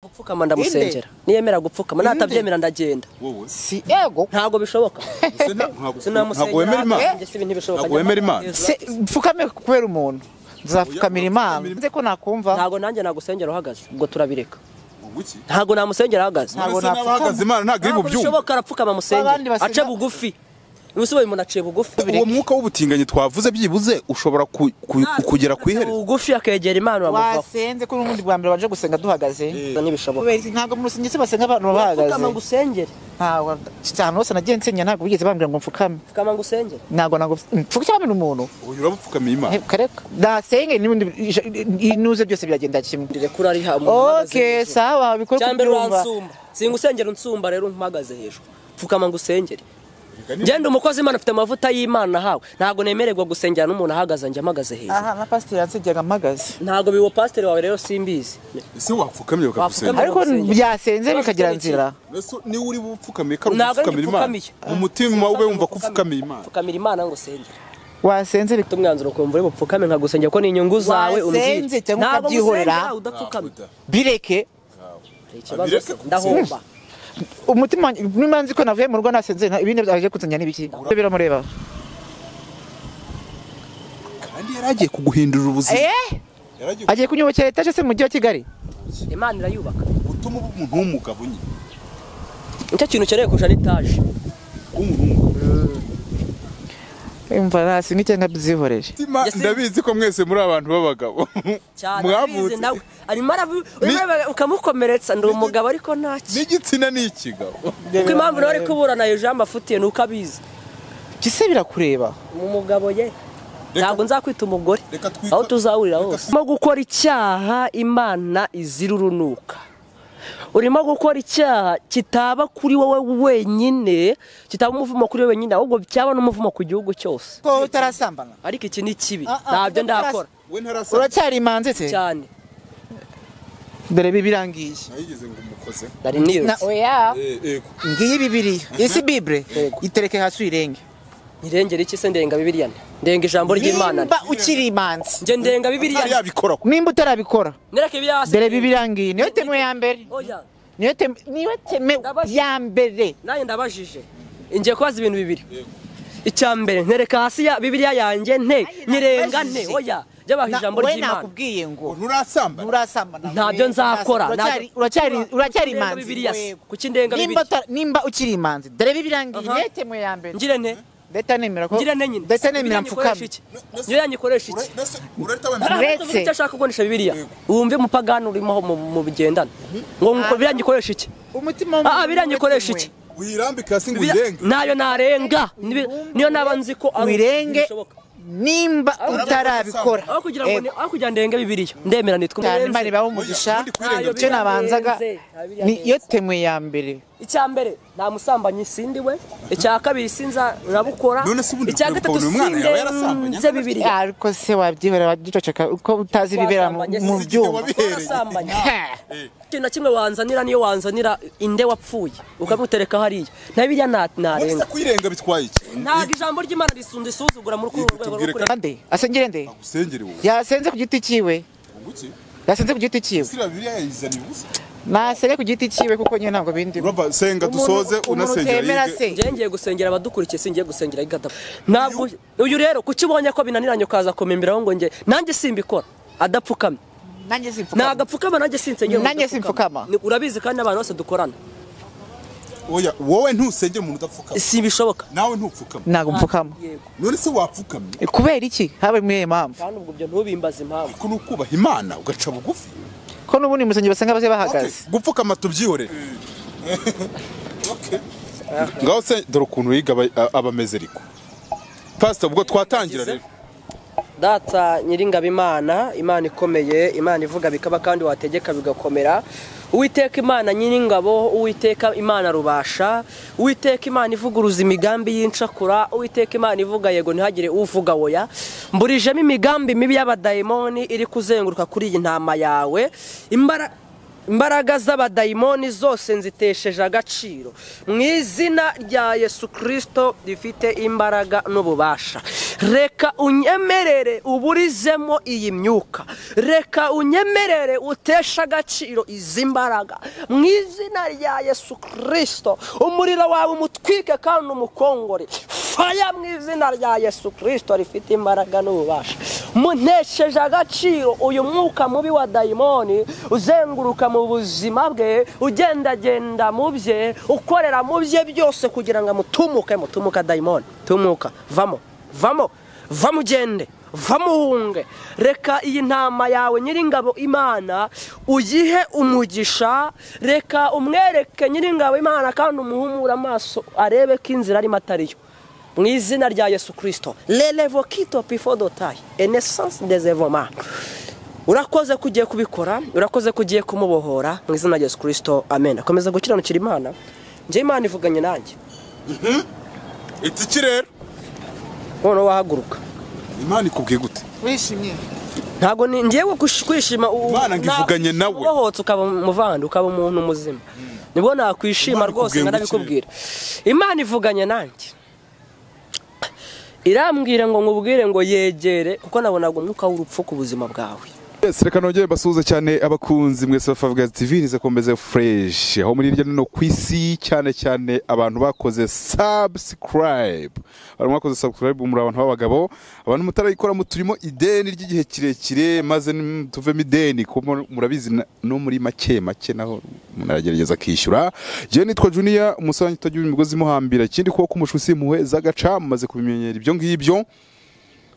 gupfukama ndamusengera niyemera gupfukama natabyemera ndagenda wowe si yego ntabwo bishoboka Ese nta- ntabwo ntabwo sinamusengera wemera imana njye si ibintu bishoboka Ntabwo wemera Imana? Se- mfukame kubera umuntu nzapfukamira imana nze ko nakumva ntabwo nanjye nagusengera uhagaze ubwo turabireka Ubwo iki? ntabwo namusengera ahagaze Ntabwo Ese napfukama. n'abahagaze imana ntabwo iri ntabwo bubyumve bishoboka arapfukama amusengera Abandi basenga- ace bugufi ubusobe umuntu aciye bugufi uwo mwuka w'ubutinganyi twavuze byibuze ushobora ku- ku- kugera ku Aciye ihere bugufi akegera imana uramuvaho wasenze ko n'ubundi bwa mbere banje gusenga duhagaze ntibishoboka kubera iki ntabwo mu rusengero se basenga abantu baba bahagaze pfukama ngusengere ntabwo cyane hose nagiye nsenya ntabwo bigeze bambwira ngo mfukame pfukama ngusengere ntabwo ntabwo mfukame ni umuntu uyu urabupfukamiye imana Eh, kareka nasenge n'ubundi ija- inuze byose biragenda kimwe ndirekura ari hamwe okay sawa bikore cyambere kubyumva uransumba singusengera unsumba rero umpagaze hejuru pfukama ngusengere ngenda umukozi imana afite amavuta y'imana ahawe ntabwo nemererwa gusengera n'umuntu ahagaze njya amagaze hejuru aha na pasiteri yansengeraga mpagaze ntabwo biwo pasiteri wawe rero simbizi ese wapfukamye bakagusenga Wapfukamye. ariko Urasengera. byasenze bikagira Urasengera iki? nzira Ese niwe uri bupfukamiye kari Ntabwo ari ugupfukamira imana ngipfukamiye. mu mutima ube wumva ko ufukamiye imana pfukamira imana ngo usengere wasenze ufite umwanzuro ukumva uri bupfukame nkagusengera ko ni inyungu zawe umbwire. Wasenze cyangwa Ntabwo ukabyihorera? musengera, udapfukama Ntabwo da. bireke Hari ikibazo Abireke se, kugusenga. ndahomba umutima wanjye niba nzi ko navuye mu rugo nasenze nta- ibindi byaje kunsengera n'ibiki biramureba kandi yari agiye kuguhindurira ubuzima eh yari agiye agiye kunyubakira etaje se mu mujyi wa kigali imana irayubaka gutuma uba umuntu w'umugabo nyine nicyo kintu ukeneye kurusha n'itaje w'umuntu w'umugabo umva nasenga icyanga byihorere Mutima, Yesi- ndabizi ko mwese muri abantu b'abagabo cyane mwavutse abizi nawe arimo arabi- ureba ukamukomeretsa ndi umugabo ariko ntacyo n'igitsina ni ikigabo kuko impamvu nawe ari kuburana hejuru y'amafutiye ni uko abizi gise birakureba umugabo ye ntabwo nzakwita umugore Reka twite- aho tuzahurira Reka hose urimo gukora icyaha imana izira urunuka urimo gukora icyaha kitaba kuri wowe wenyine kitaba umuvumo kuri wowe wenyine ahubwo cyaba n'umuvumo ku gihugu cyose ko utarasambana ariko iki ni kibi ntabyo Ah, ah, kuko ndakora we ntarasa uracyari imanzi se cyane dore ibi birangiye nayigeze ngo umukoze ndari nirutse oya Eh, yego ngiyi bibiriya isi bibure itereke hasi uyirenge ntirengere iki se ndenga bibiriya nde? ndenga ijambo ry'imana nde? nimba ukiri imanzi njye ndenga bibiriya ntari nde? yabikora ko nimba utarabikora nereke ibyasi dore ibi birangiye niyo temu ya mbere oya niyo temu niyo temu ya mbere nanjye ndabajije ngiye kubaza ibintu bibiri icya mbere ntereka hasi ya bibiriya yanjye nte nyirenga nte ndabajije. oya jyabaha ijambo we ry'imana nakubwiye ngo nturasambana nturasambana ntabyo nzakora Uracyari- ntabyo- uracyari uracyari Ndenga imanzi bibiriya se, Yego. kuki ndenga nimba bibiriya uta- nimba ukiri imanzi dore ibi birangiye Aha. niyo temu ya mbere ngire nte ndetse nemera ko ngire nte nyine ndetse Bibiriya nemera nyikoresha mfukame iki niyo yanyikoresha iki urahita Hari wemera Uretse- abatavuga icyo ashaka kugurisha bibiriya wumve umupagani urimo aho mu- mu bigendana ngo ngo biriya nyikoresha iki umutima Ah, biriya nyikoresha iki? uyirambike hasi ngo Bibiriya- uyirenge ntayo narenga Nibi- niyo naba nzi ko ari wirenge bishoboka. nimba utarabikora aho kugira ngo Yego. ni- aho kugira ngo ndenge bibiriya ndemera nitwe cyane umurenze. imana ibaho umugisha Ubundi kwirenga icyo nabanzaga Biriya niyo temu ya mbere icya mbere nta musambanyi sindi we icya kabiri sinza urabukora None se ubundi icya kure- gatatu kure umwana yawe yarasambanye? sindenze bibiri ariko se wabyihorera wagicoceka uko utazi ibibera mu- Wasambanye mu se, byuma wabihereye wasambanye Ha! ikintu na kimwe wanzanira niyo wanzanira inde wapfuye ukamutereka hariya nta biriya nta- uretse narenga kuyirenga bitwaye iki ntabwo ijambo ry'imana risunda isuzugura muri kuri uru rwego rwo Tubwire kureba nde asengere nde agusengere wowe yasenze ku giti cyiwe ngo iki yasenze ku giti cyiwe sira bibiriya yayizana ibibuza nasenge ku giti cyiwe kuko nyine ntabwo bindi uraba senga dusoze unasengera utemera yige. se njye ngiye gusengera abadukurikiye singiye gusengera igatapa ntabwo uyu rero kuki ubonye ko binaniranye ukaza kumimbiraho ngo nge nanjye simbikora adapfukamye nanjye simfukama nagapfukama nanjye sinsengera umuntu Nanjye udapfukama. simfukama. Ni- urabizi kandi n'abantu bose dukorana oya wowe ntusengere umuntu udapfukama simbishoboka nawe ntupfukame ntabwo mfukama yego none se wapfukamye kubera iki habe muri iyo mpamvu kandi ubwo ibyo ntubimbaze impamvu ko nukubaha imana ugaca bugufi ko n'ubundi mu rusengero basanga bose bahagaze Okay, gupfukama tubyihorere ngaho se dore ukuntu yiga aba- abameze ariko pasita ubwo twatangira rero data nyiringabimana imana ikomeye imana ivuga bikaba kandi wategeka bigakomera uwiteka imana nyiringabo uwiteka imana rubasha uwiteka imana ivuguruza imigambi y'incakura uwiteka imana ivuga yego ntihagire uvuga oya mburijemo imigambi mibi y'abadayimoni iri kuzenguruka kuri iyi ntama yawe imbara imbaraga z'abadayimoni zose nzitesheje agaciro mu izina rya yesu kirisito rifite imbaraga n'ububasha reka unyemerere uburizemo iyi myuka reka unyemerere uteshe agaciro izi mbaraga mu izina rya yesu kirisito umuriro wawe umutwike kandi umukongore faya mu izina rya yesu kirisito rifite imbaraga n'ububasha muntesheje agaciro uyu mwuka mubi wa dayimoni uzenguruka mu buzima bwe ugendagenda mu bye ukorera mu bye byose kugira ngo amutumuke mutumuka dayimoni tumuka vamo vamo vamo ugende vamo uhunge reka iyi ntama yawe nyiringabo imana uyihe umugisha reka umwereke nyiringabo imana kandi umuhumure amaso arebe ko inzira arimo atariyo mu izina rya yesu kirisito rerevo kito pifo dotayi enesansi dezevoma urakoze ko ugiye kubikora urakoze ko ugiye kumubohora mu izina rya yesu kirisito amen akomeza gukiranukira imana njye imana ivuganye nanjye iki rero noneho wahaguruka imana ikubwiye gute wishimye ntabwo ni ngewe kush- kwishima u- Imana ngo nta- ivuganye nawe. ubohotse ukaba umuvandi ukaba umuntu muzima nibwo nakwishima Imana rwose ikubwiye ngo nkanabikubwira imana ivuganye nanjye irambwira ngo nkubwire ngo yegere kuko nabonaga umwuka w'urupfu ku buzima bwawe Yes, reka nongere mbasuhuze cyane abakunzi mwese ba Favugaz TV nizakomeze fresh aho muri hirya no hino ku isi cyane cyane abantu bakoze subscribe abantu bakoze subscribe muri abantu b'abagabo abantu mutarayikora mu turimo ideni ry'igihe kirekire maze nim- tuvemo ideni kuko murabizi na- no muri make make naho umuntu aragerageza akishyura jewe nitwa Junior umusanyi utagira imigozi imuhambira ikindi kuko kumushusi impuhwe z'agaca mumaze kubimenyera ibyo ngibyo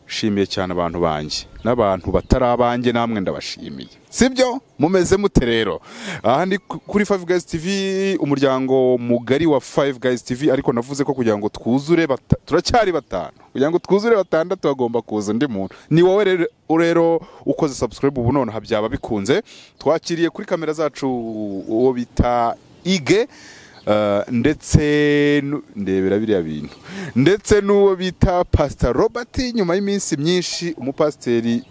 nshimiye cyane abantu banjye n'abantu batari abanjye namwe ndabashimiye sibyo mumeze mute rero aha ni ku- kuri Five Guys TV umuryango mugari wa Five Guys TV ariko navuze ko kugira ngo twuzure bata- turacyari batanu kugira ngo twuzure batandatu hagomba kuza undi muntu ni wowe rero rero ukoze subscribe ubu nonaha byaba bikunze twakiriye kuri kamera zacu uwo bita Ige Uh, ndetse nu- ndebera biriya bintu ndetse n'uwo bita pastor robert nyuma y'iminsi myinshi umupasiteri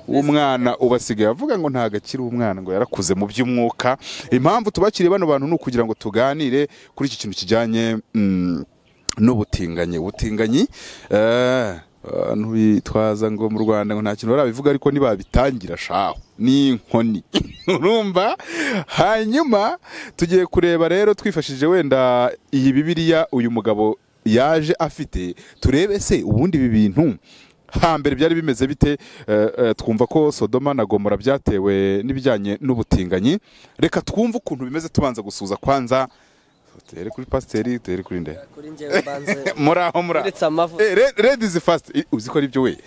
w'umwana ubasigaye avuga ngo ntabwo akiri umwana ngo yarakuze mu by'umwuka impamvu tubakiriye bano bantu ni ukugira ngo tuganire kuri iki kintu kijyanye mm, n'ubutinganyi ubutinganyi eh, abantu bitwaza ngo mu rwanda ngo nta kintu barabivuga ariko nibabitangira shaho ni inkoni urumva hanyuma tugiye kureba rero twifashishije wenda iyi bibiliya uyu mugabo yaje afite turebe se ubundi ibi bintu hambere byari bimeze bite Eh, eh, twumva ko sodoma na gomora byatewe n'ibijyanye n'ubutinganyi reka twumve ukuntu bimeze tubanza gusuza kwanza duhere kuri pasiteri duhere kuri nde kuri njyewe mbanze muri aho muri aho uretse amavuta Eh, re- red is fast Eh, uzi ko ari byo we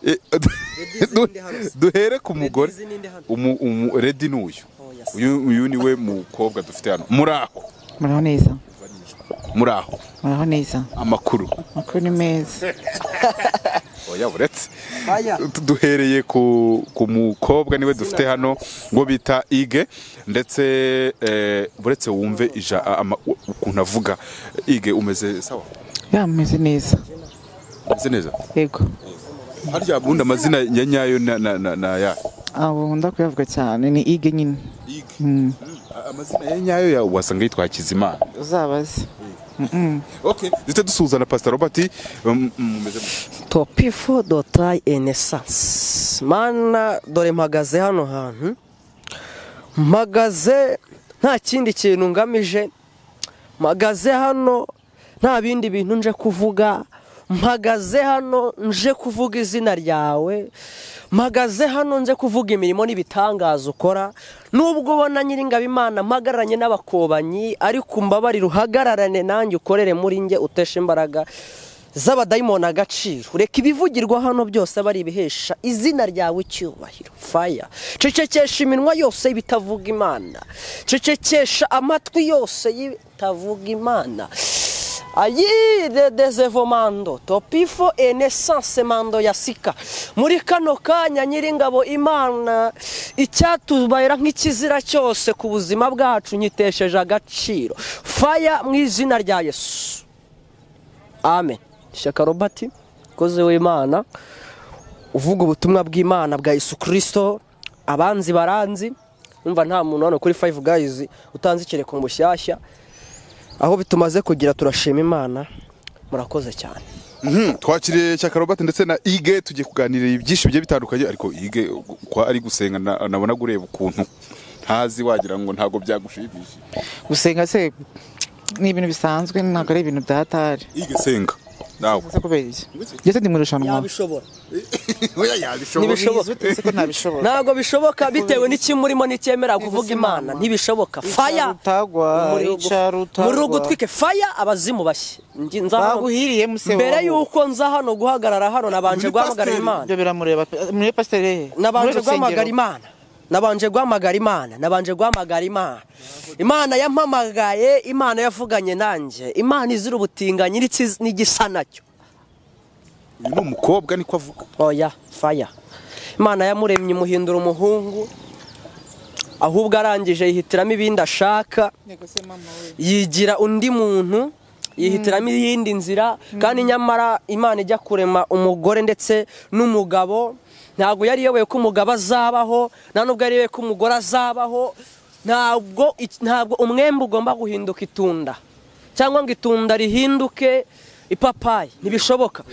Eh, du- Red is du- in the house. duhere ku mugore Red is in the house. Umu- umu- red ni uyu Oh, yes. uyu uyu ni we mukobwa dufite hano muri aho muraho neza muri aho muraho neza amakuru amakuru ni meza oya buretse Fire. Du- duhereye ku, ku mukobwa niwe dufite hano ngo bita ige ndetse eh, buretse wumve ija ama- ukuntu avuga ige umeze sawa yameze neza umeze neza yego harya bundi amazina ya nyayo na, na, na, na ya abo ndakuyavuga cyane ni ige nyine Mm. amazina ya nyayo ya wasanga yitwa hakizimana uzabaze okay duhite dusuhuza na pastor robert um, mumeze mute? topifo dotayi enesansi mana dore mpagaze hano hantu mpagaze nta kindi kintu ngamije mpagaze hano nta bindi bintu nje kuvuga mpagaze hano nje kuvuga izina ryawe mpagaze hano nje kuvuga imirimo n'ibitangaza ukora nubwo ubona nyiringabimana mpagararanye n'abakobanyi ariko mbabarira uhagararane nanjye ukorere muri njye uteshe imbaraga z'abadayimoni agaciro reka ibivugirwa hano byose aba ari ibihesha izina ryawe icyubahiro faya cecekesha iminwa yose y'ibitavuga imana cecekesha amatwi yose y'ibitavuga imana ayire dezevomando topifo enesanse mando ya sika muri kano kanya nyiringabo imana icyatubayira nk'ikizira cyose ku buzima bwacu nyitesheje agaciro faya mu izina rya yesu amen shyaka robert koze w'imana uvuga ubutumwa bw'imana bwa yesu kirisito abanzi baranzi numva nta muntu hano kuri fayive gayizi utanze ikireko mushyashya aho bitumaze kugira turashima imana murakoze cyane Mhm, twakiriye cyakarobate ndetse na ige tugiye kuganira ibyinshi bigiye bitandukanye ariko ige ko ari gusenga na- nabonaga ureba ukuntu ntazi wagira ngo ntabwo byagushimishije gusenga se ni ibintu bisanzwe ntabwo ari ibintu byatari ige senga nawe ese kubera iki ndetse ndi mu irushanwa yabishobora oya yabishobora Nibishoboka. Biyizi utetse ko ntabishobora ntabwo bishoboka bitewe n'ikimurimo nticyemera kuvuga imana ntibishoboka faya Icarutagwa, icarutagwa. muri ugutwike faya abazimu bashye Ngi- nza hano- Baguhiriye mu se mbere wabo. y'uko nza hano guhagarara hano nabanje Uri guhamagara pasiteri. imana ibyo biramureba pe- muri pasiteri nabanje guhamagara imana nabanje guhamagara imana nabanje guhamagara imana imana yampamagaye imana yavuganye nanjye imana izira ubutinganyi n'ikiz- n'igisa nacyo uyu ni umukobwa niko avuga oya faya imana yamuremye imuhindura umuhungu ahubwo arangije yihitiramo ibindi ashaka yigira undi muntu yihitiramo iyindi nzira kandi nyamara imana ijya kurema umugore ndetse n'umugabo ntabwo yari iyoboye ko umugabo azabaho nta nubwo yari iyoboye ko umugore azabaho ntabwo iki- ntabwo umwembe ugomba guhinduka itunda cyangwa ngo itunda rihinduke ipapayi ntibishoboka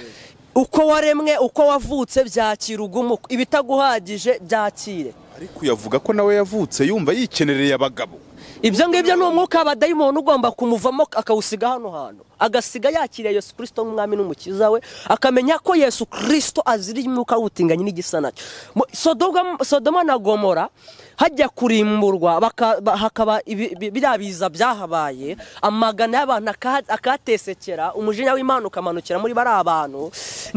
uko waremwe uko wavutse byakira ugumuko ibitaguhagije byakire ariko yavuga ko nawe yavutse yumva yikenereye abagabo ibyo ngibyo ni umwuka abadayimoni ugomba kumuvamo akawusiga hano hantu agasiga yakiriye yesu kirisito nk'umwami n'umukiza we akamenya ko yesu kirisito azira umwuka w'ubutinganyi n'igisa nacyo Mu- Sodoma- sodoma na gomora hajya kurimburwa baka- ba- hakaba ibi- bi- biriya biza byahabaye amagana y'abantu aka- akahatesekera umujinya w'imana ukamanukira muri bariya bantu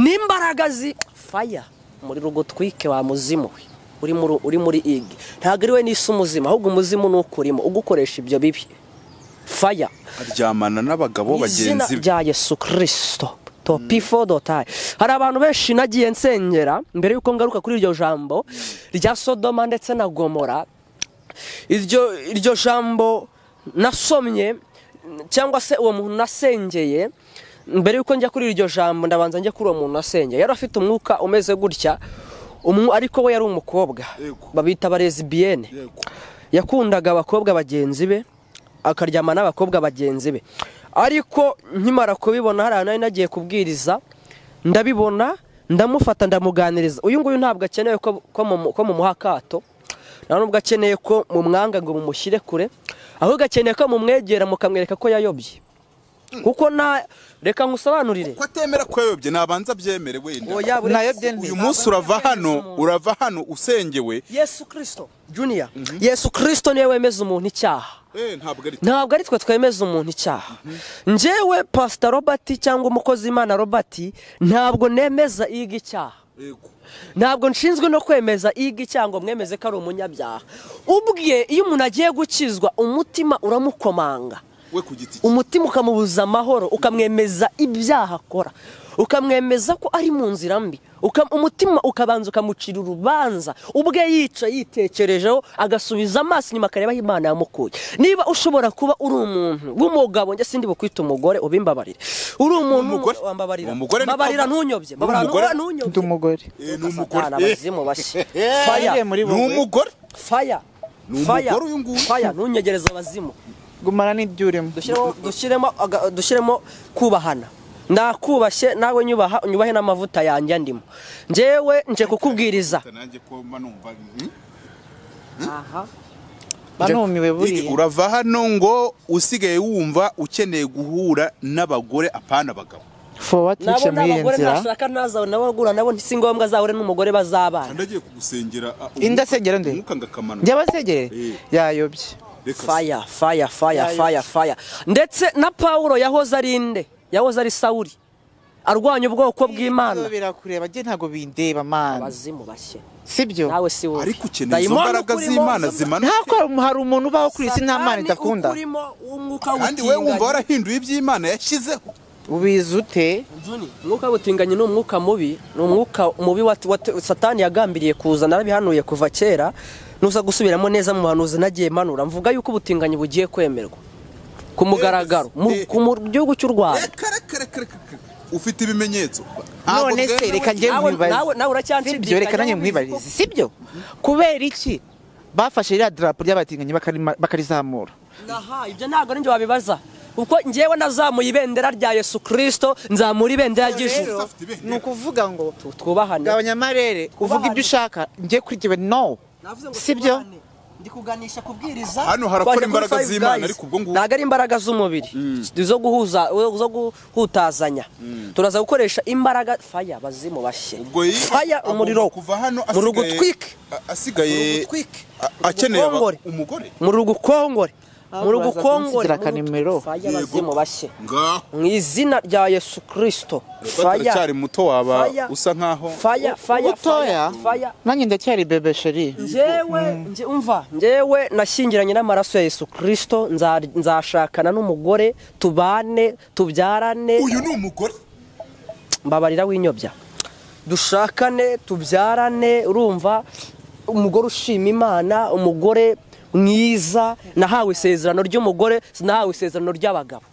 n'imbaraga zi faya muri rugutwike wa muzimu we uri muri uri muri ig ntabwo ari we n'isi umuzima ahubwo umuzimu ni ukurimo ugukoresha ibyo bibi faya aryamana n'abagabo izina bagenzi be rya yesu kirisito topifo dotayi hari abantu benshi nagiye nsengera mbere y'uko ngaruka kuri iryo jambo rya sodoma ndetse na gomora iryo iryo jambo nasomye cyangwa se uwo muntu nasengeye mbere y'uko njya kuri iryo jambo ndabanza njya kuri uwo muntu nasengeye yari afite umwuka umeze gutya umu- ariko we yari umukobwa Yego. babita abarezibiyene Yego. yakundaga abakobwa bagenzi be akaryama n'abakobwa bagenzi be ariko nkimara kubibona hari ahantu nari nagiye kubwiriza ndabibona ndamufata ndamuganiriza uyu nguyu ntabwo akeneye ko ko mumu- ko mumuha akato nta nubwo akeneye ko mumwanga ngo mumushyire kure ahubwo akeneye ko mumwegera mukamwereka ko yayobye kuko na reka ngusobanurire ko atemera ko yayobye nabanza abyemere wenda Oya, buri- Nayobye nde? uyu munsi urava hano urava hano usengewe yesu kirisito juniya yesu kirisito niwe wemeza umuntu icyaha eh ntabwo ari ntabwo ari twe twemeza umuntu icyaha njyewe pasita robert cyangwa umukozi imana robert ntabwo nemeza iga icyaha yego ntabwo nshinzwe no kwemeza iga icyaha ngo mwemeze ko ari umunyabyaha ubwe iyo umuntu agiye gukizwa umutima uramukomanga we ku giti cye umutima ukamubuza amahoro ukamwemeza ibyaha akora ukamwemeza ko ari mu nzira mbi Uka- umutima ukabanza ukamucira urubanza ubwe yica yitekerejeho agasubiza amaso inyuma akareba aho imana yamukuye niba ushobora kuba uri umuntu w'umugabo njye sindi bukwita umugore ubimbabarire uri umuntu Umugore? wambabarira Umugore ni mbabarira ko- ntunyobye Uri mbabarira umugore? ntunyobye ndi umugore Eh, ni Satani, umugore Eh, abazimu bashya faya Ntunyobye muri ni wowe. umugore faya Ni faya umugore uyu nguyu. faya ntunyegereze abazimu gumana n'ibyo urimo dushyiremo dushyiremo aga- dushyiremo kubahana nakubashye nawe nyubaha unyubahe n'amavuta yanjye ndimo njyewe nje kukubwiriza nanjye ko mba numva hmm? banumiwe Iki, buriya urava hano ngo usigaye wumva ukeneye guhura n'abagore apana abagabo fowa nabo twice ni muri iyi abagore nzira ntashaka nazawe nawe agura nabo si ngombwa azahure n'umugore bazabana ndagiye kugusengera Indasengera nde? umwuka ngakamana by'abasegerere Eh. yayobye faya faya faya faya faya ndetse na paul yahoze ari inde yahoze ari sawuri arwanya ubwoko bw'imana birakureba njye ntabwo bindeba mana abazimu bashye sibyo nawe si wowe ariko ukeneye izo Dayimoni mbaraga ukurimo, z'imana izo- zimanuka ntabwo hari umuntu ubaho kuri iyi si nta mana Satani idakunda ukurimo w'umwuka kandi we wumva w'ubutinganyi. warahinduye iby'imana yashyizeho ubizi ute Juni, umwuka w'ubutinganyi ni umwuka mubi ni umwuka mubi wa, wa, satani yagambiriye kuzana arabihanuye kuva kera nuza gusubiramo neza mu bahanuzi nagiye manura mvuga yuko ubutinganyi bugiye kwemerwa ku mugaragaro mu, ku mu gihugu cy'u rwanda Kare, kare, kare, kare, kare. ufite ibimenyetso Ntabwo none se bwemewe. reka njye Nawe- nawe- nawe uracyanshidikanya, sibyo reka nanjye ubizi nkwibarize sibyo kubera iki bafashe ririya darapo ry'abatinganyi bakarima- bakarizamura aha ibyo ntabwo ari njye wabibaza kuko njyewe nazamuye ibendera rya yesu kirisito nzamura ibendera ry'ijuru rero ni ukuvuga ngo twubahane gabanya amarere uvuga ibyo ushaka njye kuri jyewe no Navuze ngo sibyo? tubane. ndi kuganisha kubwiriza Hano harakora Twaje kuri imbaraga Five z'Imana, Guys. ariko ubwo ngubwo- ntabwo ari imbaraga z'umubiri zo guhuza zo guhutazanya turaza gukoresha imbaraga faya bazimu bashye Ubwo yiga- faya agomba umuriro kuva hano mu rugo asigaye- utwike a- asigaye Urugutwike. a- akeneye aba- Urugukongore. umugore mu rugo ukongore mu rugo baza ukongore kunsigira akanimero. faya Yego. bazimu bashye ngaho mu izina rya yesu kirisito bataracyari muto waba Fire. usa nkaho faya faya ubutoya faya nanjye ndacyari bebe sheri njyewe nje- umva njyewe nashyingiranye n'amaraso ya yesu kirisito nza- nzashakana n'umugore tubane tubyarane uyu ni umugore mbabarira w'inyobya dushakane tubyarane urumva umugore ushima imana umugore mwiza nahawe isezerano ry'umugore sinahawe isezerano ry'abagabo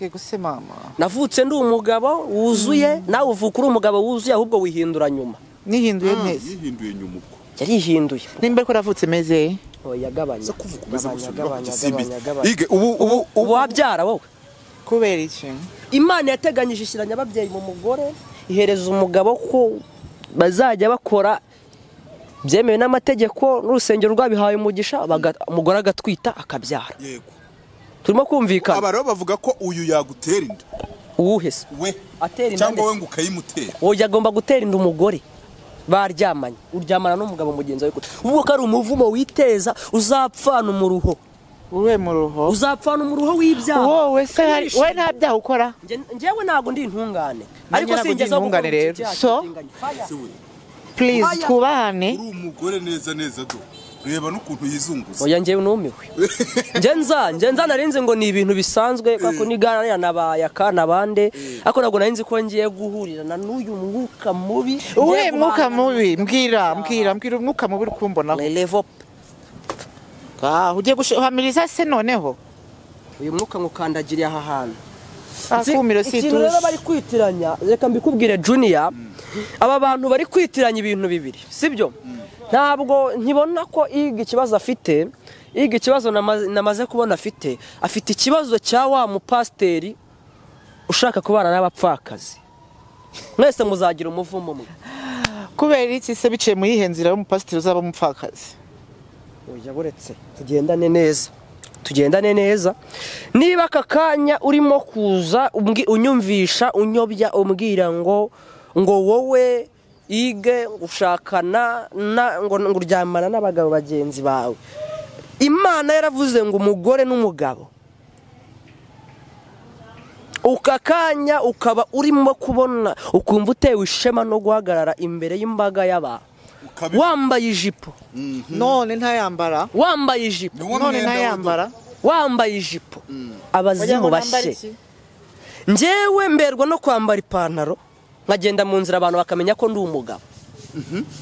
yego se mama navutse ndi umugabo wuzuye nawe uvuka uri umugabo wuzuye ahubwo wihindura nyuma nihinduye neza yihinduye nyuma ubwo yarihinduye nimba ko ravutse meze Oh, yagabanya Gabanya, Umaze gusubira ku gabanya, gisimbi. gabanya, gabanya. Ige, ubu ubu ubu wabyara wowe kubera iki imana yateganyije ishyiranya ababyeyi mu mugore ihereza umugabo ko bazajya bakora byemewe n'amategeko n'urusengero rwabihaye umugisha baga- umugore agatwita akabyara yego turimo kumvikana aba rero bavuga ko uyu yagutera inda uwuhe se we Atera inda nde cyangwa we se? ngo ukayimutera wowe agomba gutera inda umugore baryamanye uryamana n'umugabo mugenzi wawe kure ubwo ko ari umuvumo witeza uzapfana umuruho wowe mu ruho uzapfana umuruho w'ibyaha wowe se hari Turishimye. we nta byaha ukora Nge- njyewe ntabwo ndi intungane ntabwo ndi singezeho gukora intungane rero. icyo cyaha So? cy'ubutinganyi. Fire. Se we, please Aya. twubahane uri umugore neza neza do reba n'ukuntu yizunguza oya njyewe numiwe njye nza njye nza narinzi ngo ni ibintu bisanzwe kuko ni gana yanabaye akana bande ariko ntabwo narinzi ko ngiye guhurirana n'uyu mwuka mubi uwe mwuka mubi mbwira mbwira mbwira umwuka mubi uri kumbonaho levo Ah, ugiye guhamiriza se noneho uyu mwuka ngukandagiriye aha hantu Nzi- akumiro si ikintu rero bari tuzi kwitiranya reka mbikubwire juniya aba bantu bari kwitiranya ibintu bibiri sibyo ntabwo nkibona ko iga ikibazo afite iga ikibazo nama- namaze kubona afite afite ikibazo cya wa mupasiteri ushaka kubana n'abapfakazi mwese muzagira umuvumo umwe kubera iki se biciye mu yihe nzira y'umupasitiri uzaba umupfakazi oya buretse tugendane neza tugendane neza niba aka kanya urimo kuza umbwi- unyumvisha unyobya umbwira ngo ngo wowe ige ushakana na- ngo ngo uryamana n'abagabo bagenzi bawe imana yaravuze ngo umugore n'umugabo uka kanya ukaba urimo kubona ukumva utewe ishema no guhagarara imbere y'imbaga y'abantu Ukabi- wambaye ijipo none ntayambara wambaye ijipo Ni wo none mwenda we do. ntayambara wambaye ijipo wagira abazimu ngo nambara bashye iki? njyewe mberwa no kwambara ipantaro nkagenda mu nzira abantu bakamenya ko ndi umugabo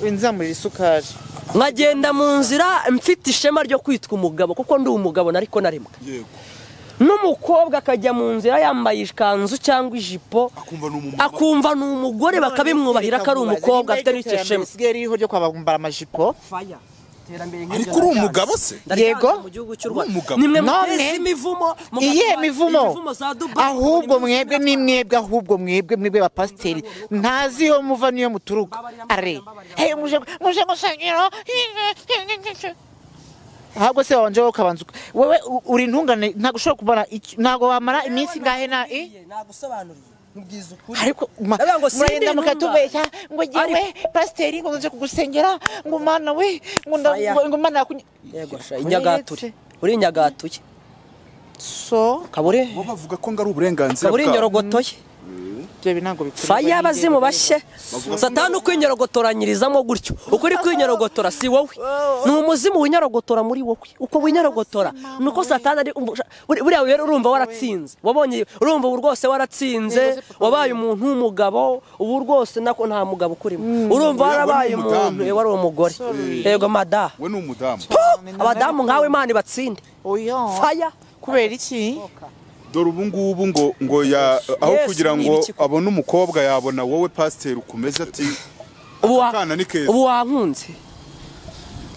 inzamurira isukari nkagenda mu nzira mfite ishema ryo kwitwa umugabo kuko ndi umugabo nariko narimwe yego n'umukobwa akajya mu nzira yambaye ikanzu cyangwa ijipo akumva ni umumama akumva ni umugore bakabimwubahira ko ari umukobwa afite n'icyo shema isigaye ririho ryo kwambara amajipo ariko uri umugabo se Yego. mu gihugu cy'u Rwanda Umugabo. nimwe None, muteza imivumo iyihe mugatwara mivumo za Dubai, ahubwo mukabona mwebwe imivumo ni mwebwe ahubwo mwebwe mwebwe bapasiteri ntazi iyo muva n'iyo muturuka are hey, muje muje gusengera ahubwo se wabanje wowe ukabanza uka- wewe u- uri intungane ntabwo ushobora kubona iki- ntabwo wamara iminsi ingahe na eh? nagusobanuriye mubwiza ukuri ariko ma- Ndavuga ngo sindi muragenda mukatubeshya ngo ngewe Ariko- pasiteri ngo nze kugusengera ngo mana we ngo nda- Fire. ngo ngo mana yakunye yego sha inyagature uri inyagatuye so kabure bo bavuga ko ngo ari uburenganzira kabure bwabo inyorogotoye ibyo bi ntabwo bikorwa faya abazimu n'ingenzi. bashye satani ukwinyorogotoranyirizamo gutyo uko uri kwinyorogotora si wowe ni umuzimu winyorogotora muri wowe uko winyorogotora ni uko satani ari umu- buri- buriya rero urumva waratsinze wabonye urumva ubu rwose waratsinze wabaye umuntu w'umugabo ubu rwose nako nta mugabo ukurimo urumva Yego, ni warabaye umudamu. umuntu wari umugore yego madaha we ni umudamu abadamu nkawe imana ibatsinde oya faya kubera iki dore ubu ngubu ngo ngo ya aho Yes, kugira ni ngo ibiki koko. abone umukobwa yabona wowe pasiteri ukomeza ati ubu wa- akana ni keza. ubu wankunze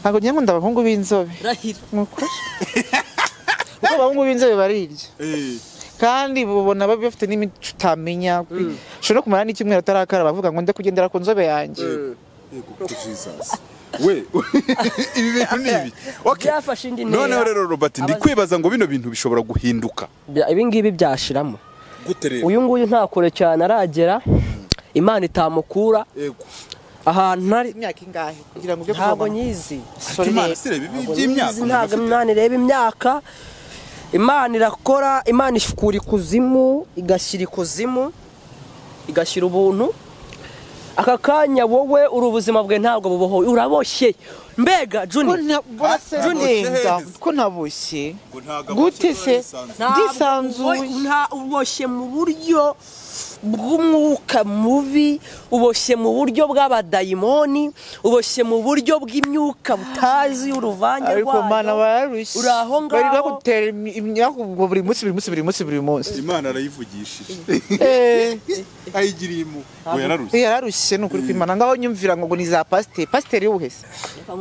ntabwo njye nkunda abahungu b'inzobe urahira ni ukuri kuko abahungu b'inzobe barirya "Eh, kandi babona bafite n'imico utamenya ushobora no kumara n'icyumweru atarakara bavuga ngo njya kugendera ku nzobe yanjye Yego, Jesus. we ibi bintu ni ibi Okay. Byafashe indi ntera. noneho rero robert ndi Abaza- kwibaza ngo bino bintu bishobora guhinduka Bya- ibingibi byashiramo gute rero uyu nguyu nta kure cyane aragera imana itamukura Yego. ahantu ntari imyaka ingahe kugira ngo ujye ntabwo kuvoma? nyizi Sorry, imana rero. si reba ibi Ntabwo by'imyaka nyizi, umuntu ntabwo afite. imana ireba imyaka imana irakora imana ikura ikuzimu igashyira ikuzimu igashyira ubuntu aka kanya wowe uri ubuzima bwe ntabwo bubohowe uraboshye mbega ko juni nta- burasa Ah, neza Jones. ko naboshye Ngo ntago gute abakinnyi se bisanzwe. Ntabwo ndisanzuye ubo- nta- uboshye mu buryo bw'umwuka mubi uboshye mu buryo bw'abadayimoni uboshye mu buryo bw'imyuka butazi uruvange ariko rwayo mana bararushye uri aho bari ngaho. bagutera imi- imyaku buri munsi buri munsi buri munsi buri munsi imana arayivugishije Eh, ayigiriye imu ngo yararushye yararushye ni ukuri kwimana ngaho nyumvira ngo ngo ni za pasiteri pasiteri wese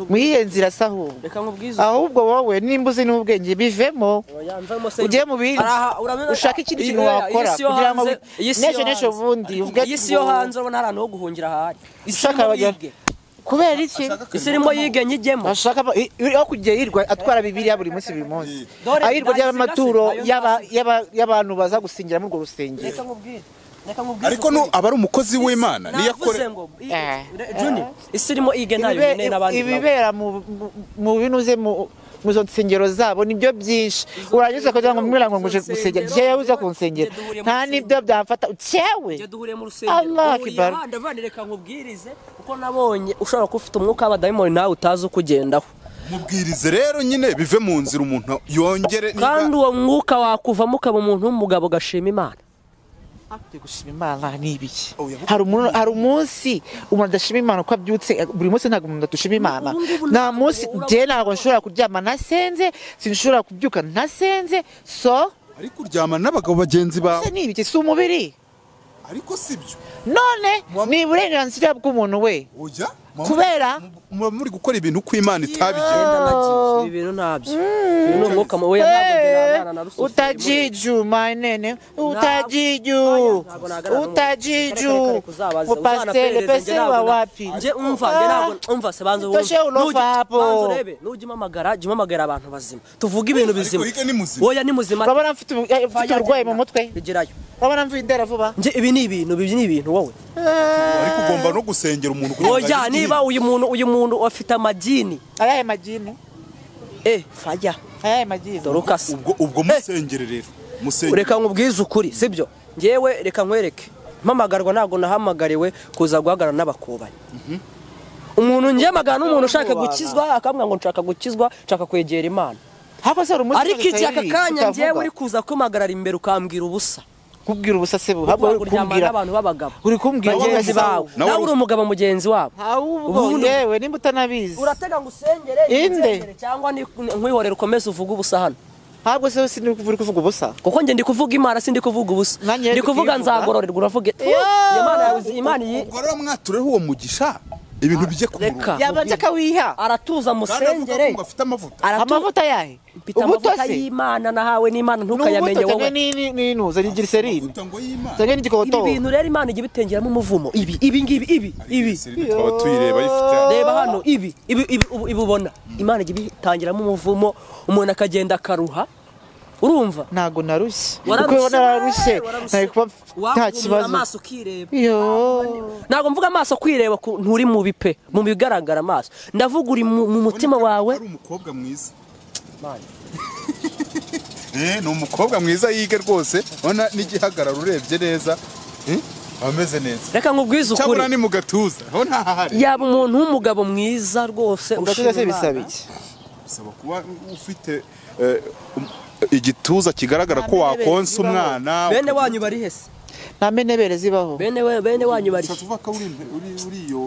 muri iyo nzira se ahubwo reka nkubwize ahubwo wowe nimba uzi n'ubwenge bivemo ugiye mu bindi ushaka ikindi kintu wakora kugira ngo n'ejo n'ejo bundi ubwe iyi si yo hanze urabona hari ahantu ho guhungira ahari isi Ushaka irimo abageni. yige kubera iki isi irimo yige nyigemo ashaka ba- i- i- aho kujya yirwa atwara bibiliya buri munsi buri munsi Dore ayirwa ry'amaturo ndayisigasira, ayo y'aba- y'aba- y'abantu baza gusingira muri urwo rusengero reka nkubwire reka nkubwire ariko nu- aba ari umukozi w'imana niyo akore navuze ngo Eh. juni isi irimo yige ntayo Ibibe- nyine n'abandi nabo. ibibera mu mu- mu binuze mu mu izo nsengero zabo nibyo byinshi urangiza kugira ngo mwira ngo nguje izo gusengera nsengero, jewe uza kunsengera duhuriye mu nta nibyo byamfata cewe Njye duhuriye mu rusengero Allah duhuriye Akbar. ahandi, avandi reka nkubwirize kuko nabonye ushobora kuba ufite umwuka w'abadayimoni nawe utazi uko ugendaho mubwirize rero nyine bive mu nzira umuntu yongere niba- kandi uwo mwuka wakuvamo ukaba umuntu w'umugabo ugashima imana Turi gushima imana ni ibiki Oya, kuko- hari umuntu- hari umunsi umuntu adashima imana uko abyutse buri munsi ntabwo umuntu atushima imana Ubu ngubu nta ntabwo munsi urabona- njye ntabwo nshobora kuryama ntasenze sinshobora kubyuka ntasenze so ariko uryamana n'abagabo bagenzi bawe ese ni ibiki si umubiri ariko si byo none Muba- ni uburenganzira bw'umuntu we oya muba- kubera muba muri gukora ibintu ko imana itabigenza Genda nagiye. ibi bintu ntabyo Uyu ni umwuka mubi oya ntabwo njye nabana na rusufero utajiju manene utajiju Ntabwo nahagarara n'umuntu. Kare, kare, utajiju kare, kuzabaza, upasiteri uzabaperereze, njye pese ntabwo na- wawapi njye umva njye ntabwo umva se banza Toshe wumve. unofa Nugi- hapo. banza urebe nujya umamagara jya umamagara abantu bazima tuvuge ibintu bizima higa ni muzima. oya ni muzima urabona mfite ubu- eh, mfite uburwayi mu mutwe bigerayo urabona mvuye indera vuba njye ibi ni ibintu ibi ni ibintu wowe ariko ugomba no gusengera umuntu kugira ngo oya ayigirire. niba uyu muntu uyu muntu afite amagini ayahe magine eh fajya ayahe magine dore ukase ubwo ubwo musengere rero musengere reka nkubwize ukuri sibyo ngewe reka nkwereke mpamagarwa ntabwo nahamagariwe kuza guhagarara n'abakubanyi umuntu ngewe magana n'umuntu ushaka gukizwa akambwira ngo nshaka gukizwa nshaka kwegera imana haba se hari umunsi ariko iki aka tutayiri, kanya tutavuga. ngewe uri kuza kumpagarara imbere ukambwira ubusa kubwira ubusase bu Kuko haba uri uryamana kumbwira n'abantu b'abagabo uri kumbwira bagenzi bawe nawe nawe uri- uri umugabo mugenzi wabo ahubwo Ubundi- yewe nimba utanabizi uratega ngo usengere Inde. yizengere, cyangwa ni- nkwihorere ukomeze uvuge ubusa hano ahubwo se sinzi uri kuvuga ubusa kuko njye ndi kuvuga imana sindi kuvuga ubusa Nanjye ndi ndi kuvuga kuyivuga. nzagororerwa uravuge tu, Yo! Imana yawe uzi- Imana iyi ubwo rero mwatureho uwo mugisha ibintu bijye ku reka. murongo yabanje akawiha aratuza kandi avuga ko musengere ngo afite amavuta Aratu- amavuta yahe Mfite ubuto amavuta se y'imana nahawe n'imana ntukayamenye n'ubuto wowe cyane n'inuza ni giriserine Amavuta ngo y'Imana. cyane ibi n'igikotobo bintu rero imana ijya ibitengeramo umuvumo ibi ibi ngibi ibi ibi Serena twaba tuyireba ayifite reba hano ibi ibi ibi ubu- ibi ubona imana ijya ibitangiramo umuvumo umuntu akagenda akaruha urumva ntabwo narushye Wararushye, kuko nararushye wararushye. nari kuba nta Wakunura kibazo amaso ukireba iyo ntabwo mvuga amaso kwireba ku- nturi mu bipe mu bigaragara amaso ndavuga uri mu mu mutima wawe ari umukobwa mwiza Eh, ni umukobwa mwiza yige rwose urabona n'igihagararo urebye neza Eh, ameze neza reka nkubwize ukuri cyabura ni mu gatuza ho ntahari yaba umuntu w'umugabo mwiza rwose ugatuza se ushima bisaba Imana. iki bisaba kuba ufite eh, um- igituza kigaragara ko wakonsa umwana bene wanyu bari hese nta menebere zibaho bene we- bene wanyu bari ushaka kuvuga ko uri impe- uri uri iyo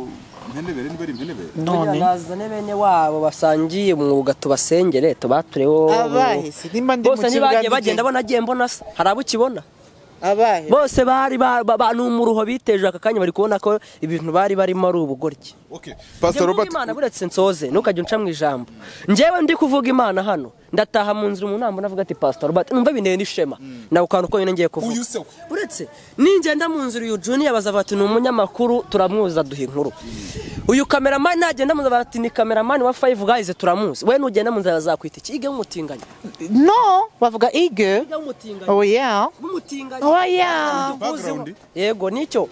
mpenebere niba ari impenebere none nazane bene wabo basangiye umwuga tubasengere tubatureho Abahe se, nimba ndi mu bose kibuga ntibagiye ndi bagenda jye. bona agiye mbona se hari abo ukibona abahe bose bari ba- ba- ba- ni umuruho biteje aka kanya bari kubona ko ibintu bari barimo ari ubugoryi okay Njye pastor mvuga robert imana buretse nsoze ntukajya unca mu ijambo njyewe ndi kuvuga imana hano ndataha mu nzira umuntu nambona avuga ati pastor Robert numva binteye n'ishema nawe kantu ko nyine ngiye kuvuga uyu se we uretse ningenda mu nzu uyu juniya bazavuga ati ni umunyamakuru turamuzi aduha inkuru uyu kameramani nagenda mu nzu bati ni kameramani wa fayivu gayize turamuzi we nugenda mu nzira bazakwita iki ige w'umutinganyi no bavuga ige ige w'umutinganyi oya w'umutinganyi oya background yego nicyo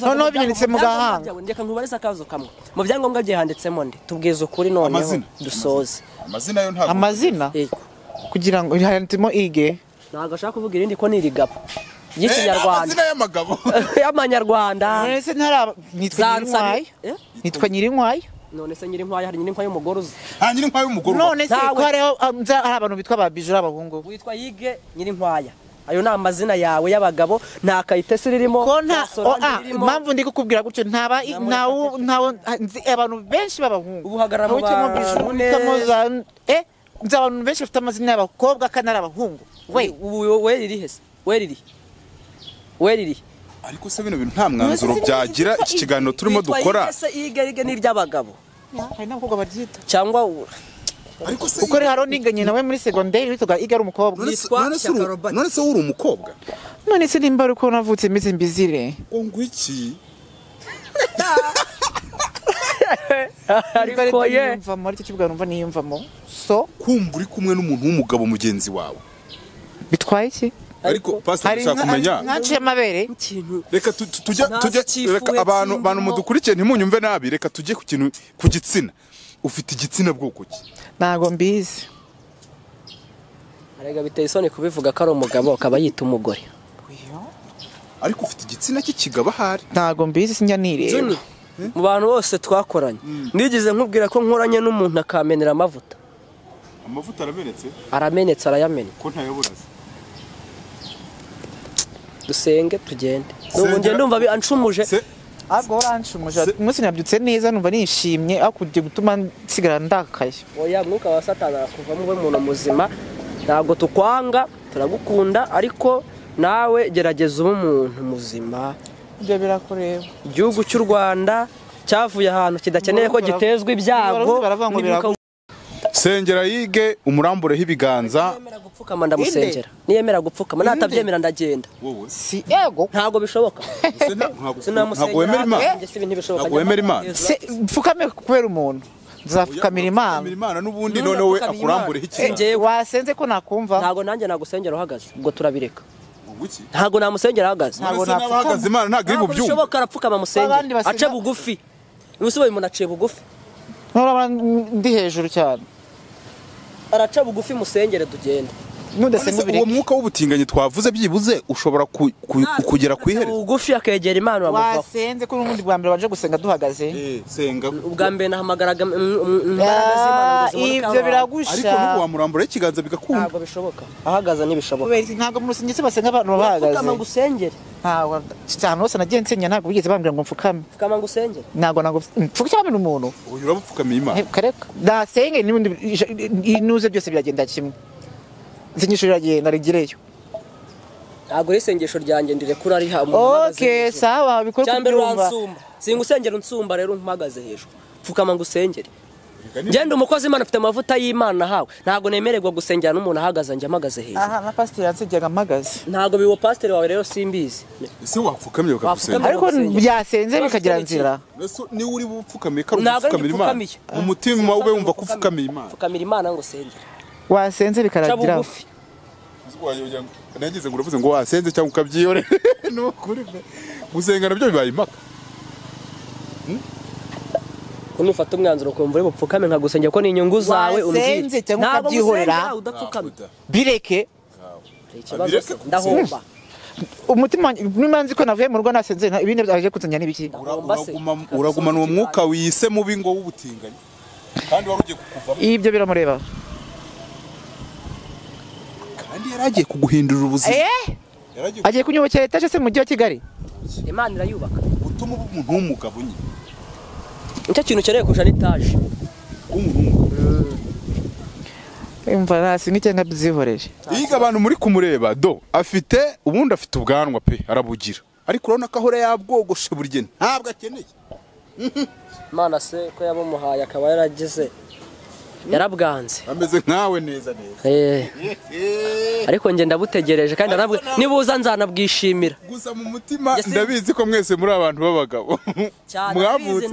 noneho binyanditse mu gahanga reka nkubarize akabazo kamwe mu byangombwa byawe handitsemo nde tubwize ukuri noneho Amazina. dusoze amazina yo ntabwo amazina Yego. kugira ngo handitsemo ige ntabwo ashaka kuvuga irindi ko ni irigabo ry'ikinyarwanda amazina y'amagabo y'amanyarwanda none se ntara nitwa Zansani- nyirinkwaya Eh? nitwa nyirinkwaya none se nyirinkwaya hari nyirinkwaya y'umugore uzi nta nyiri nkwayo y'umugore uba. none se Ntawe. ko hariho ah, nza- hari abantu bitwa ba bijura abahungu witwa yige nyirinkwaya ayo ni amazina yawe y'abagabo nta kayitesi ririmo ko nta sorandi oh, ah, ririmo. impamvu ndi kukubwira gutyo ntaba ntawu ntawo nzi abantu benshi b'abahungu Ubu hagarara mu Ntawitiramo bantu bijura, neza. ntawitiramo za- eh nzi abantu benshi bafite amazina y'abakobwa kandi ari abahungu we Ubu- we riri hese we riri we riri ariko se bino bintu nta mwanzuro byagira iki kiganiro turimo Witwa dukora Yige se yige yige ni iry'abagabo hari n'abakobwa baryita cyangwa u- ariko se kuko rero niganye nawe muri segonderi witwaga ige ari umukobwa none se- Yitwa none se uri- Shyaka Robert. none se wowe uri umukobwa none se nimba ari uko navutse meze mbizire ngo iki ariko ye niyumvamo aricyo kivuga numva niyumvamo so kumva uri kumwe n'umuntu w'umugabo mugenzi wawe bitwaye iki ariko pastor dushaka kumenya nkaciye amabere ikintu reka tu- tu- tujya Ntazi tujya icyifuzo reka abantu cy'umuntu. abantu mudukurikiye ntimunyumve nabi reka tujye ku kintu ku gitsina ufite igitsina bwoko ki ntago mbizi arega biteye isoni kubivuga ko ari umugabo akaba yita umugore ariko ufite igitsina cy'ikigabo ahari ntago mbizi sinjya nireba Juni, mu bantu bose twakoranye nigeze nkubwira ko nkoranye n'umuntu akamenera amavuta amavuta aramenetse aramenetse arayamena ko ntayoboraza dusenge tugende nubu Sengera- njye ndumva bi- anshumuje se ahubwo waranshumusha umunsi nabyutse neza numva nishimye ariko ugiye gutuma nsigara ndakaye oya mwuka wa satani arakuvamo we muntu muzima ntabwo tukwanga turagukunda ariko nawe gerageza ube umuntu muzima ibyo birakureba igihugu cy'u rwanda cyavuye ahantu kidakeneye ko Baravuga- gitezwa ibyago baravuga- baravuga ngo n'ibimuka- sengera yige umurambureho ibiganza niyemera gupfukama ndamusengera niyemera gupfukama natabyemera ndagenda wowe si ego ntabwo bishoboka Se nta- ntabwo ntabwo sinamusengera wemera imana njye si ibintu bishoboka Ntabwo wemera Imana. se pfukame kubera umuntu nzapfukamira imana Fukamira imana n'ubundi noneho we akurambureho ikiganza Njyewe- wasenze ko nakumva ntabwo nanjye nagusengera uhagaze ubwo turabireka Ngo iki? ntabwo namusengera ahagaze Ntabwo None se napfukama. n'abahagaze imana ntabwo iri ntabwo bubyumva bishoboka arapfukama amusengera Abandi basenga- ace bugufi ubusobanuro umuntu aciye bugufi nturaba ndi hejuru cyane araca bugufi musengere tugende None nudasenga se uwo ubireke mwuka w'ubutinganyi twavuze byibuze ushobora ku- ku- kugera ku iherezo bugufi akegera imana uramuvaho wasenze ko n'ubundi bwa mbere wanje gusenga duhagaze senga ubwa mbere nahamagaraga mm, mm, imbaraga z'Imana ngo Ah, zimuruke aho ibyo hantu. ariko nubu biragusha wamurambura ikiganza bigakunda ntabwo bishoboka ahagaze ntibishoboka kubera iki ntabwo mu rusengero se basenga abantu baba pfukama bahagaze ngusengere ntabwo ahantu hose nagiye nsenya ntabwo bigeze bambwira ngo mfukame pfukama ngusengere ntabwo ntabwo mfukame umuntu uyu urabupfukamiye imana Eh, kareka nasenge n'ubundi ija- inuze byose biragenda kimwe isengesho riragenda rigireyo ntabwo ari isengesho ryanjye ndirekura ari hamwe okay sawa bikore cya mbere kubyumva uransumba singusengera unsumba rero mpagaze hejuru pfukama ngusengere Reka ngende umukozi imana afite amavuta y'imana ahawe ntabwo nemererwa gusengera n'umuntu ahagaze njye mpagaze hejuru aha na pasiteri yansengeraga mpagaze ntabwo biwo pasiteri wawe rero simbizi ese wapfukamye bakagusenga Wapfukamye. ariko gusengera. byasenze bikagira nzira Ese niwe uri bupfukamiye kari Ntabwo ari ubupfukamira imana ngipfukamiye. mu mutima ube wumva ko ufukamiye imana pfukamira imana ngusengere wasenze ca bikaragira bugufi Wagira ngo- nagize ngo uravuze ngo wasenze cyangwa ukabyiyore ni ukuri pe. gusenga nabyo bibaye impaka nufata umwanzuro ukumva uri bupfukame nkagusengera ko ni inyungu zawe Wasenze umbwira cyangwa Ntabwo ukabyihorera? musenga, udapfukame Uda. bireke Hari ikibazo Abireke se, kugusenga. ndahomba umutima wanjye niba nzi ko navuye mu rugo nasenze nta- ibindi byaje kunsenya n'ibiki Ura- Ugomba se- uraguma- uragumana uwo mwuka wise mubi ngo w'ubutinganyi kandi wari ugiye kukuvamo ibyo biramureba kandi yari agiye kuguhindurira ubuzima eh yari agiye agiye kunyubakira etaje se mu mujyi wa kigali imana irayubaka gutuma uba umuntu w'umugabo nyine nicyo kintu ukeneye kurusha n'itaje w'umuntu w'umugabo imva nasi n'icyenda byihoreye yiga abantu muri kumureba do afite ubundi afite ubwanwa pe arabugira ariko urabona ko ahora yabwogoshe buri gihe ntabwo akeneye imana se ko yabumuhaye akaba yaragize yarabwanze ameze nkawe neza neza ariko njye ndabutegereje kandi nibuza nzanabwishimira gusa mu mutima ndabizi ko mwese muri abantu b'abagabo mwavutse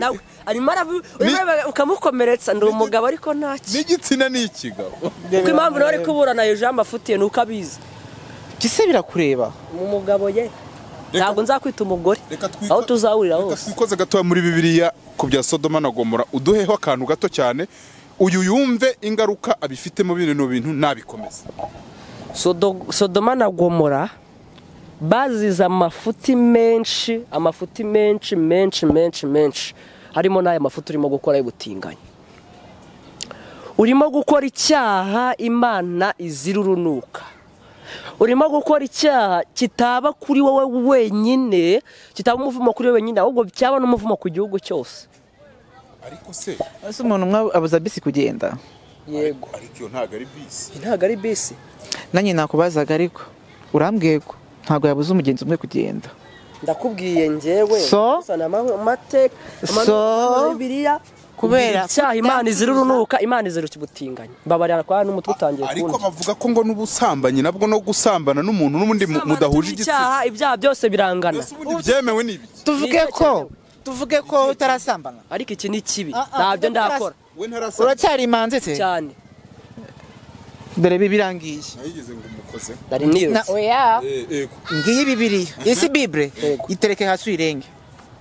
ukamukomeretsa ndi umugabo ariko ntacyo n'igitsina ni ikigabo kuko impamvu nawe ari kuburana hejuru afutiye ni uko abizi gise birakureba mu mugabo ye ntabwo nzakwita umugore aho tuzahurira hose twikoze gatoya muri bibiliya ku bya sodoma na gomora uduheho akantu gato cyane uyu yumve ingaruka abifitemo bino bintu nabikomeza sodoma na gomora bazize amafuti menshi amafuti menshi menshi menshi menshi harimo n'aya mafuti urimo gukora y'ubutinganyi urimo gukora icyaha imana izira urunuka urimo gukora icyaha kitaba kuri wowe wenyine kitaba umuvumo kuri wowe wenyine ahubwo cyaba n'umuvumo ku gihugu cyose ariko se ese umuntu umwe abuza bisi kugenda yego ariko iyo ntabwo ari bisi ntabwo ari bisi nanjye nakubazaga ariko urambwiye ko ntabwo yabuze umugenzi umwe kugenda ndakubwiye ngewe so so kubera icyaha imana izira urunuka imana izira ikibutinganya mbabarira kwa n'umutwe utangiye kundi ariko bavuga ko ngo n'ubusambanyi nabwo no gusambana n'umuntu n'ubundi mudahuje igitsina ibyaha byose birangana ubundi byemewe ni ibiki tuvuge ko tuvuge ko utarasambana ariko iki ni kibi ntabyo ndakora uracyari imanzi se cyane dore bibirangiye nayigeze ngo umukoze dari niyo oya ngiyi bibiriya isi bibure itereke hasi uyirenge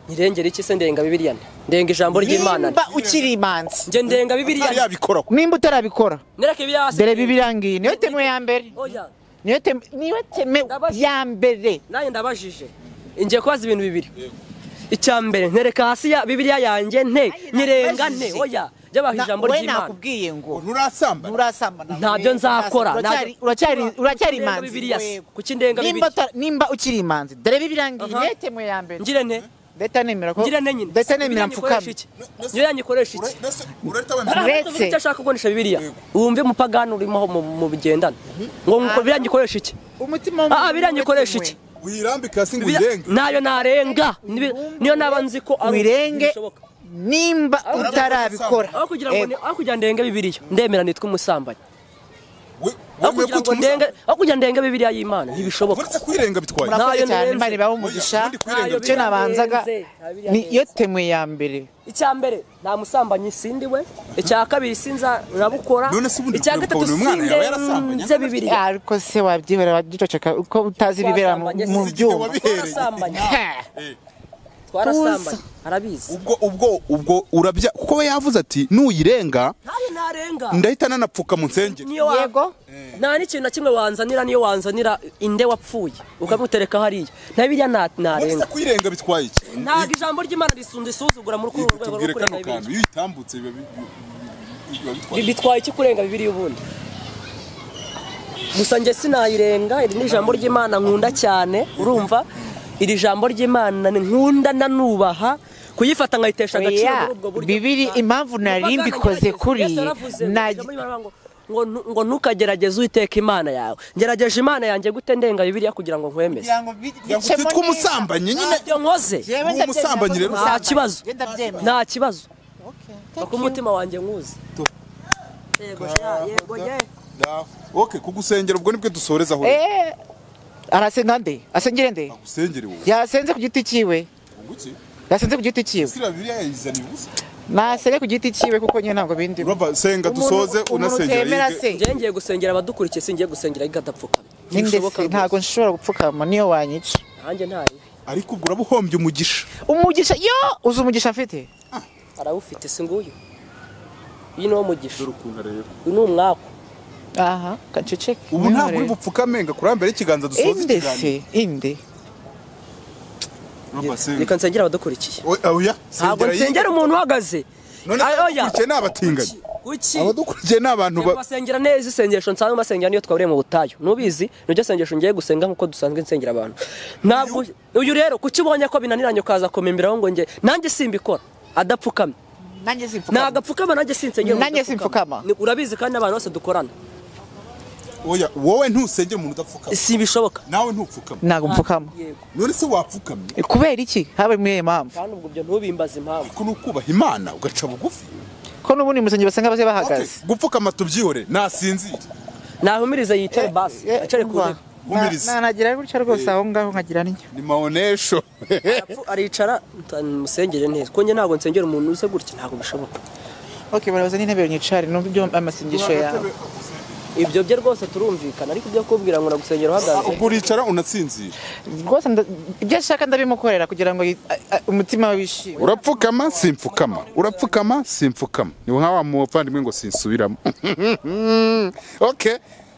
irengera iki se ndenga bibiriya ndenga ijambo ry'imana nimba ukiri imanzi njye ndenga bibiriya yarabikora nimba utarabikora nereke ibyasi dore bibirangiye niyo teme ya mbere oya niyo teme niyo teme ya mbere nanjye ndabajije ngiye kubaza ibintu bibiri icya mbere ntereka hasi ya bibiriya yanjye nte nyirenga nte oya jyabaha ijambo we ry'imana nakubwiye ngo nturasambana nturasambana ntabyo nzakora ntabyo- uracyari uracyari ndenga imanzi bibiriya se kuki ndenga nimba bibiriya uta- nimba ukiri imanzi dore bibirangiye Aha. niyo teme ya mbere ngire nte ndetse nemera ko ngire nte nyine ndetse Bibiriya nemera nyikoresha mfukame iki? niyo yanyikoresha iki mbese urahita wemera Aha, Uretse- tuvuga icyo ashaka kugurisha bibiriya wumve umupagani urimo aho mu- mu bigendana ngo ngo biriya nyikoresha iki umutima Ah, biriya nyikoresha iki? uyirambike hasi ngo Biriya- uyirenge ntayo narenga Nibi- niyo naba nzi ko ari- wirenge bishoboka. nimba utarabikora aho kugira ngo ni- aho kugira ndenge bibiriya ndemera nitwa umusambanyi We- aho wemeye kugira ko ngo ndenge aho kugira ndenge bibiriya y'imana ntibishoboka uretse kwirenga bitwaye Nta- murakoze Ntayo cyane nirenze. imana ibahe umugisha Ntayo birenze. icyo nabanzaga niyo temwe ya mbere icya mbere nta musambanyi sindi we icya kabiri sinza urabukora None se ubundi icya kubera gatatu ukabona uyu mwana yaba yarasambanye? sinze bibiriya ariko se wabyihora wagicoceka uko utazi ibibera mu- Twasambanye, mu si igihe byuma wabi- twarasambanye Ha! twarasambanye arabizi ubwo ubwo ubwo urabya kuko we yavuze ati nuyirenga ntayo narenga ndahita nanapfuka mu nsengero niyo wa- yego nta n'ikintu na kimwe wanzanira niyo wanzanira inde wapfuye ukamutereka hariya nta biriya nta- uretse narenga kuyirenga bitwaye iki ntabwo ijambo ry'imana risunda isuzugura muri kuru rwego tubwire rwo kano kurenga kantu bibiri iyo uyitambutse biba bi- bi- biba bitwaye Bi- bitwaye iki kurenga bibiri ubundi gusa njye sinayirenga iri ni ijambo ry'imana nkunda cyane urumva iri jambo ry'imana ni nkunda nanubaha kuyifata nkayitesha agaciro Oya, muri ubwo buryo bibiri impamvu nari mbikoze kuri Yesu yaravuze ngo, na- ijambo ry'Imana ngo- ngo nu- ngo ntukagerageze uiteka imana yawe ngerageje imana yanjye gute ndenga bibiriya kugira ngo nkwemeze kugira ngo utitwe umusambanyi nyine ntabyo nkoze umusambanyi rero nta kibazo ndabyemera. nta kibazo kuko umutima wanjye nkuzi yego ya, yego ye Dawe. ok kugusengera ubwo nibwo dusoreza aho Eh, arasenga nde asengere nde agusengere wowe yasenze ku giti cyiwe Ngo iki yasenze ku giti cyiwe sira bibiliya yayizaniye ubusa nasenge ku giti cyiwe kuko nyine ntabwo bindi urumva senga dusoze umuntu unasengera utemera yige. se njyewe ngiye gusengera abadukurikiye singiye gusengera igadapfukama ninde se ntabwo nshobora gupfukama niyo wanyica nanjye ntari ariko ubwo uraba uhombye umugisha umugisha yo uzi umugisha mfite arawufite si nguyu uyu ni wo mugisha dore ukuntu areba uyu ni umwaku aha gaceceke ubu ntabwo uri bupfukame ngo kurambere ikiganza dusoze inde se ikiganiro inde urumva senga reka nsengera abadukurikiye Oya, oya ntabwo sengera yige. nsengera umuntu uhagaze none Ay, oya. abadukurikiye ni abatinganyi kuki abadukurikiye ni abantu ba- basengera neza isengesho nsanzwe basengera niyo twaburiye mu butayu nubizi niryo sengesho ngiye gusenga nkuko dusanzwe nsengera abantu ntabwo uyu rero kuki ubonye ko binaniranye ukaza kumimbiraho ngo nge nanjye simbikora adapfukamye nanjye simfukama nagapfukama nanjye sinsengera umuntu Nanjye udapfukama. simfukama. Ni- urabizi kandi n'abantu bose dukorana oya wowe ntusengera umuntu udapfukama sibishoboka nawe ntupfukame ntabwo mfukama yego none se wapfukamye kubera iki habe muri iyo mpamvu kandi ubwo ibyo ntubimbaze impamvu ariko ni ukubaha imana ugaca bugufi ko n'ubundi musenge basanga base bahagaze gupfukama tubyihore nasinzire nahumirize yitere basi acare ku ntebe Humiriza. nanagira gutya rwose aho ngaho nkagira n'icyo ni maonesho Arapfu- aricara musengere neza konge ntabwo nsengera umuntu uze gutya ntabwo bishoboka ok barabuze n'intebe nyicare numva ibyo amasengesho yawe ibyo bye rwose turumvikana ariko ibyo kubwira ngo nagusengera uhagaze ubwo uricara unatsinzira rwose nda- ibyo ashaka ndabimukorera kugira ngo yi- a- a- umutima we wishime urapfukama simfukama urapfukama simfukama ni nka wa muvandimwe ngo sinsubiramo ok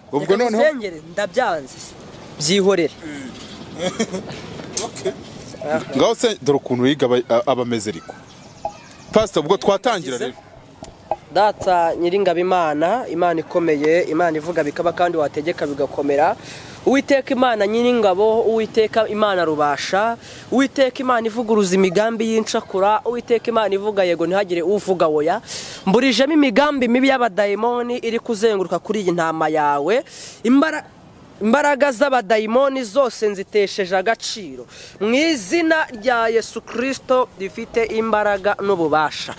ubwo Reka noneho musengere ndabyanze byihorere ngaho se dore ukuntu yiga aba- abamezeriko pasita ubwo twatangira rero data nyiringaba imana imana ikomeye imana ivuga bikaba kandi wategeka bigakomera uwiteka imana nyiringabo uwiteka imana rubasha uwiteka imana ivuguruza imigambi y'incakura uwiteka imana ivuga yego ntihagire uvuga oya mburijemo imigambi mibi y'abadayimoni iri kuzenguruka kuri iyi ntama yawe imbara imbaraga z'abadayimoni zose nzitesheje agaciro mu izina rya yesu kirisito rifite imbaraga n'ububasha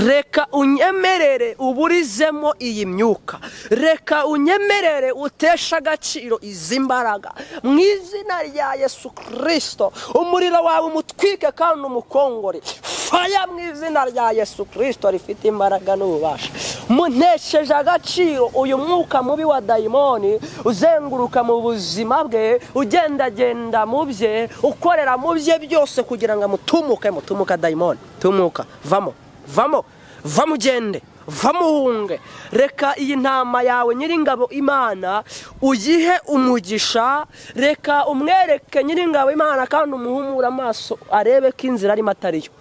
reka unyemerere uburizemo iyi myuka reka unyemerere uteshe agaciro izi mbaraga mu izina rya yesu kirisito umuriro wawe umutwike kandi umukongore faya mu izina rya yesu kirisito rifite imbaraga n'ububasha muntesheje agaciro uyu mwuka mubi wa dayimoni uzenguruka mu buzima bwe ugendagenda mu bye ukorera mu bye byose kugira ngo amutumuke mutumuka dayimoni tumuka vamo vamo vamo ugende vamuhunge reka iyi ntama yawe nyiringabo imana uyihe umugisha reka umwereke nyiringabo imana kandi umuhumure amaso arebe ko inzira arimo atariyo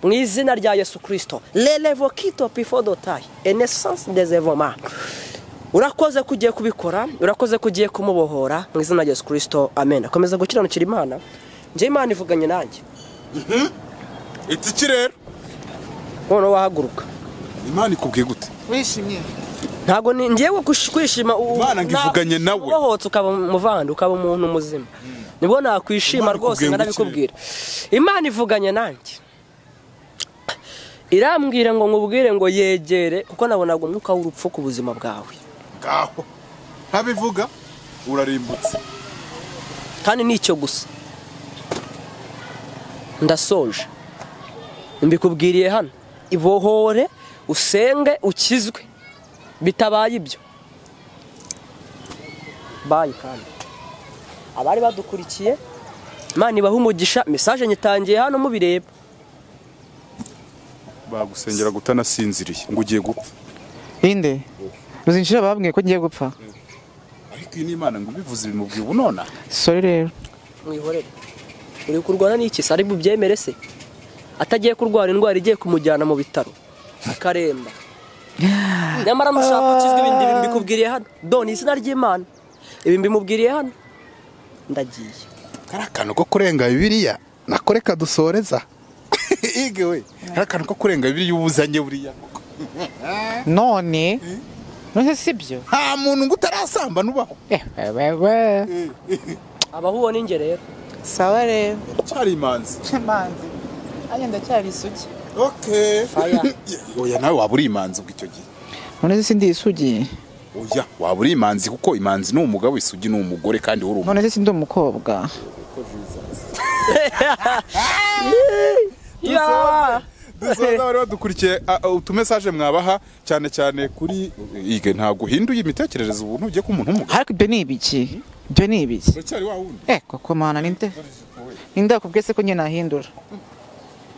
mu izina rya yesu kirisito rerevo kito pifodotayi enesansi dezevoma urakoze ko ugiye kubikora urakoze ko ugiye kumubohora mu izina rya yesu kirisito amen akomeza gukiranukira imana njye imana ivuganye nanjye itiki rero noneho wahaguruka imana ikubwiye gute wishimye ntabwo ni ngewe kush- kwishima u- Imana ngo nta- ivuganye nawe. ubohotse ukaba umuvandi ukaba umuntu muzima nibwo nakwishima Imana rwose ikubwiye ngo nkanabikubwira imana ivuganye nanjye irambwira ngo nkubwire ngo yegere kuko nabonaga umwuka w'urupfu ku buzima bwawe ngaho ntabivuga urarimbutse kandi ni icyo gusa ndasoje mbikubwiriye hano ibohore usenge ukizwe bitabaye ibyo bayi kandi abari badukurikiye imana ibahe umugisha mesaje nyitangiye hano mubireba bagusengera gutanasinziriye ngo ugiye gupfa binde uzinjira babwiye ko ngiye gupfa ariko iyi ni imana ngo ubivuze ibimubwiye ubu nona sori rero mwihorere uri kurwana n'iki se ari bubyemere se atagiye kurwara indwara igiye kumujyana mu bitaro akaremba nyamara mushaka ukizwa ibindi bintu mbikubwiriye hano doni izina ry'imana ibi mbimubwiriye hano ndagiye kari akantu ko kurenga bibiliya nako reka dusoreza ige we kari akantu ko kurenga bibiliya ubuzanye buriya none none si byo nta muntu ngo utarasamba nubaho Eh, we, we. abaho ubona inge rero sawa rero cyari imanzi manzi nanjye ndacyari isugi okay Oya. oya nawe waba uri imanzi ubwo icyo gihe none si ndi isugi oya waba uri imanzi kuko imanzi ni umugabo isugi ni umugore kandi uri umuntu none se si ndi umukobwa Ya! dusoza bari badukurikiye a- a- utumesaje mwabaha cyane cyane kuri ige ntabwo uhinduye imitekerereze ubu ntugiye ko umuntu w'umugabo ariko ibyo ni ibiki ibyo ni ibiki uracyari wa wundi eh koko mana ninde ninde akubwiye se ko nyine nahindura